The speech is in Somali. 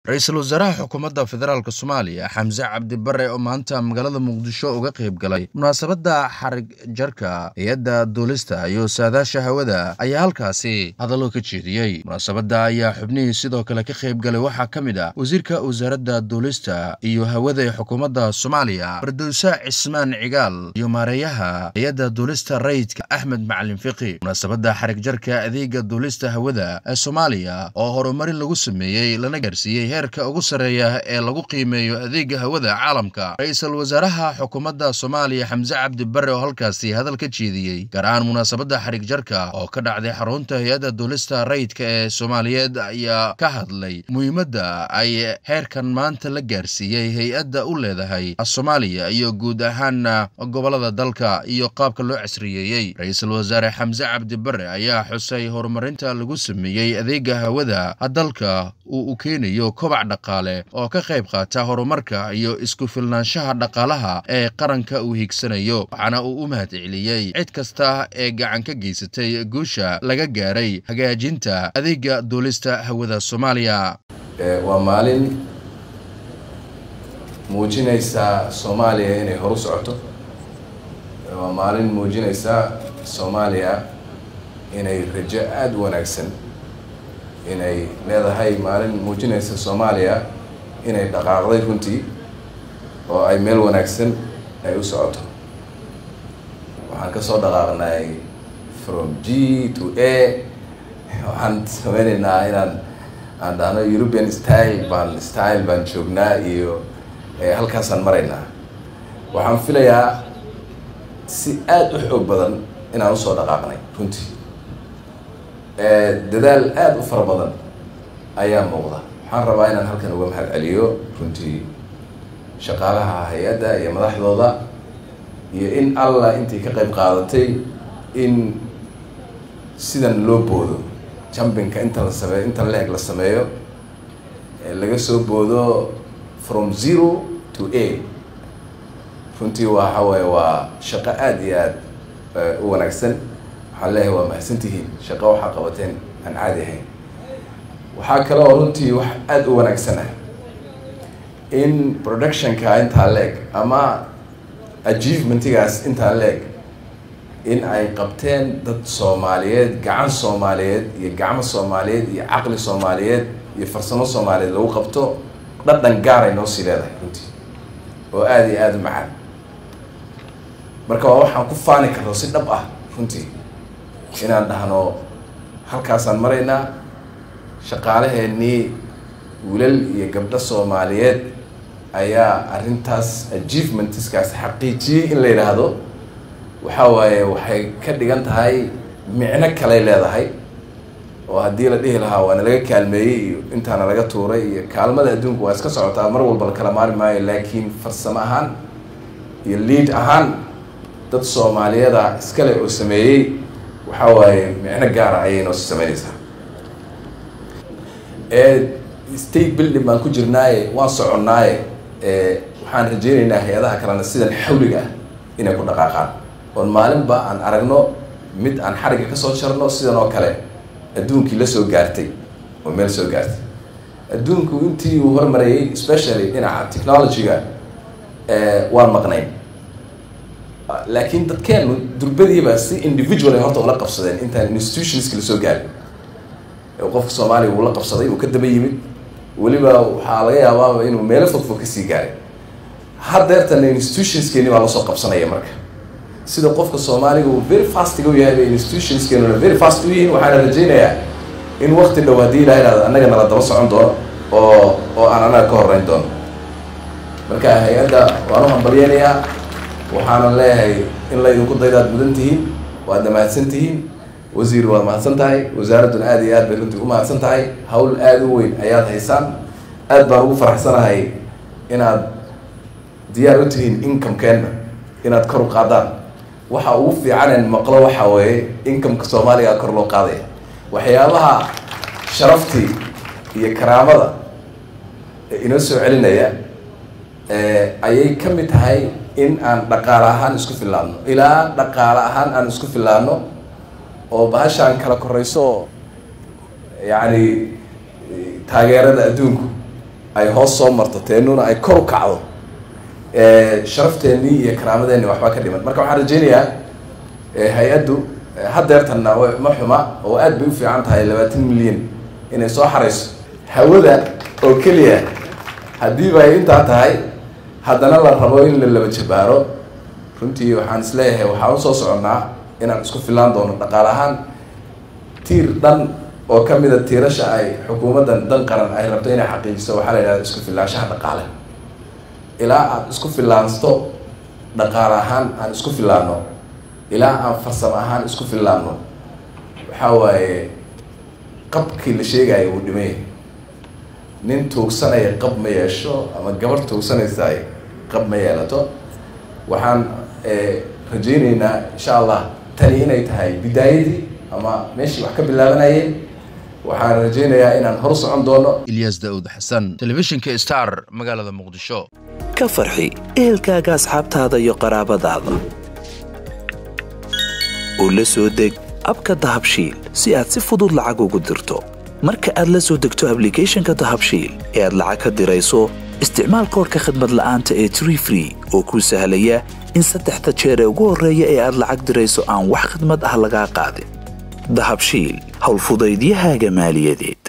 ra-iisul wasaaraha xukuumadda federaalk soomaaliya xamse cabdi bare oo maanta magaalada muqdisho uga qayb galay munaasabadda xarig jarka hay-adda duulista iyo saadaasha hawada ayaa halkaasi hadallo ka jeediyey munaasabadda ayaa xubnihii sidoo kale ka qayb galay waxaa ka mid ah wasiirka wasaaradda duulista iyo hawada ee xukuumadda soomaaliya bardowse cismaan cigaal iyo maareeyaha hay-adda duulista rayidka axmed macalin fiqi munaasabadda xarig jarka adeega duulista hawada ee soomaaliya oo horumarin lagu sameeyey lana gaarsiiyey heerka ugu sarreeya ee lagu qiimeeyo adeega hawada caalamka ra-iisul wasaaraha xukuumadda soomaaliya xamse cabdi bare oo halkaasi hadal ka jeediyey gaar ahaan munaasabadda xarig jarka oo ka dhacday xarunta hay-adda duulista rayidka ee soomaaliyeed ayaa ka hadlay muhiimadda ay heerkan maanta la gaarsiiyey hay-adda u leedahay soomaaliya iyo guud ahaana gobolada dalka iyo qaabka loo casriyeeyey ra-iisul wasaare xamse cabdi bare ayaa xusay horumarinta lagu sameeyey adeega hawada dalka uu u keenayo kobac dhaqaale oo ka qayb qaata horumarka iyo isku filnaanshaha dhaqaalaha ee qaranka uu higsanayo waxaana uu u mahad celiyey cid kasta ee gacan ka geysatay guusha laga gaaray hagaajinta adeega duulista hawada soomaaliya waa maalin muujinaysa soomaaliya inay horu socoto waa maalin muujinaysa soomaaliya inay rajo aada u wanaagsan inay leedahay maalin muujinaysa soomaaliya inay dhaqaaqday runtii oo ay meel wanaagsan ay u socoto waxaan ka soo dhaqaaqnay from g to a waxaan sameynaynaa inaan aan dhahno european style baan style baan joognaa iyo halkaasaan maraynaa waxaan filayaa si aada u xoog badan inaan usoo dhaqaaqnay runtii dadaal aada u fara badan ayaa muuqda waxaan rabaa inaan halkan uga mahad celiyo runtii shaqaalaha hay-adda iyo madaxdooda iyo in allah intii ka qayb qaadatay in sidan loo boodo jumpinka inta la sameeyo inta la-eg la sameeyo laga soo boodo from zero to a runtii waxa waaye waa shaqo aada iyo aada u wanaagsan waxaan leeyahay waa mahadsantihiin shaqo waxaa qabateen aan caadi ahayn waxaa kale oo runtii wax aada u wanaagsan ah in productionka intaa la-eg ama achievementigaas intaa la-eg in ay qabteen dad soomaaliyeed gacan soomaaliyeed iyo gacmo soomaaliyeed iyo caqli soomaaliyeed iyo farsamo soomaaliyeed lagu qabto dhadhan gaaray noo sii leedahay runtii oo aada iyo aada u macaan marka waa waxaan ku faani karno si dhab ah runtii inaan dhahno halkaasaan maraynaa shaqaalaheenii wiilal iyo gabdho soomaaliyeed ayaa arrintaas achievementiskaas xaqiijiyey in la yidhaahdo waxaa waaye waxay ka dhigan tahay micno kaley leedahay oo haddii la dhihi lahaa waana laga kaalmeeyey iyo intaana laga tuuray iyo kaalmada adduunku waa iska socotaa mar walba la kala maari maayo laakiin farsamo ahaan iyo lead ahaan dad soomaaliyada iskale oo sameeyey waxaa waaye micno gaara ayay noo sii sameynaysaa state building baan ku jirnaaye waan soconnaaye waxaan rajeynaynaa hay-adaha kalena sidan xawliga ah inay ku dhaqaaqaan oon maalinba aan aragno mid aan xarigga kasoo jarno sidan oo kale adduunkii la soo gaartay oo meel soo gaartay adduunku intii uu hormarayay especially dhinaca technology-ga waan maqnayn laakiin dadkeenu durbadiiba si individual ay horta ula qabsadeen intaan institutionska lasoo gaarin qofka soomaaliya uu la qabsaday uu ka daba yimid weliba waxaa laga yaabaaba inuu meelo fog fog kasii gaaray haddeertana institutionskeeni baa lasoo qabsanaya marka sida qofka soomaaliga uu very fastiga u yahay bay institutionskeenuna very fast u yihiin waxaana rajeynayaa in wakti dhow haddii ilaha ihahdo annaga nala daba socon doono oo oo aan annaga ka horreyn doono marka hay-adda waan u hambalyeynayaa waxaana leeyahay in laydinku daydaad mudan tihiin waadna mahadsan tihiin wasiir waad mahadsan tahay wasaaradduna aada iyo aad bay runtii u mahadsan tahay hawl aada u weyn ayaad haysaan aad baan ugu faraxsanahay inaad diyaar u tihiin incomekeenna inaad kor u qaadaan waxa ugu fiicanen maqlo waxaa weeye incomeka soomaaliga kor loo qaadaya waxyaabaha sharaftii iyo karaamada inoo soo celinaya ayay ka mid tahay in aan dhaqaale ahaan isku fillaano ilaa dhaqaale ahaan aan isku fillaano oo bahashaan kala korayso yacni taageerada adduunku ay hoos soo marto teenuna ay kor u kacdo sharafteenii iyo karaamadeenni waxbaa ka dhiman marka waxaan rajeynayaa hay-addu haddeertanna ma xuma oo aad bay u fiican tahay labaatan milyan inay soo xarayso hawada oo keliya haddiiba ay intaa tahay haddana la rabo in la laba jabaaro runtii waxaan isleeyahay waxaan usoo soconnaa inaan isku filaan doono dhaqaale ahaan tiir dhan oo ka mida tiirasha ay xukuumaddan dan qaran ay rabto inay xaqiijiso waxaa la yidhahda isku filaanshaha dhaqaale ilaa aad isku filaansto dhaqaale ahaan aan isku filaano ilaa aan farsamo ahaan isku filaano waxaa waaye qabkii la sheegayo uu dhimay nin tuugsanaya qab ma yeesho ama gabar tuugsanaysa ay qab ma yeelato waxaan rajayneynaa insha allah tani inay tahay bidaayadii ama meeshii wax ka bilaabanayeen waxaan rajaynayaa inaan hor socon doono ilyas daa'uud xasan telefishinka star magaalada muqdisho ka farxi ehelkaaga asxaabtaada iyo qaraabadaada oo la soo deg abka dahabshiil si aad si fudud lacag ugu dirto marka aad la soo degto ablicathonka dahabshiil ee aad lacag ka dirayso isticmaal koorka khadmad la'aanta ee tree free oo kuu sahlaya in saddexda jeer ee ugu horreeya ee aad lacag dirayso aan wax khidmad ah lagaa qaadin dahabshiil howlfudaydiyahaaga maaliyadeed